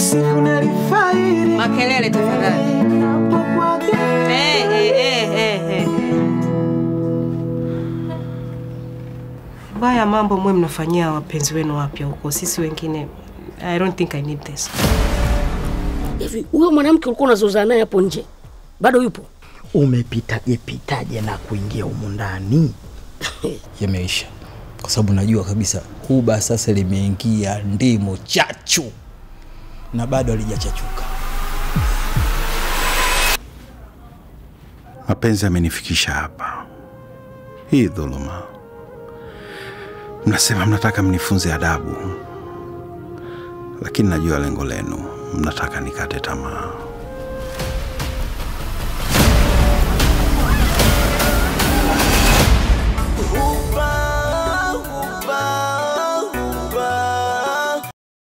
siku nalifairi Makelele tafadhali. Eh, eh, eh, eh, eh. Baya mambo mwe mnafanyia wapenzi wenu wapya huko, sisi wengine I don't think I need this. Hivi huyo mwanamke ulikuwa unazozana naye hapo nje bado yupo? Umepitaje pitaje na kuingia humu ndani? yameisha, kwa sababu najua kabisa huba sasa limeingia ndimo chachu na bado halijachachuka. Mapenzi yamenifikisha hapa. Hii dhuluma, mnasema mnataka mnifunze adabu, lakini najua lengo lenu, mnataka nikate tamaa.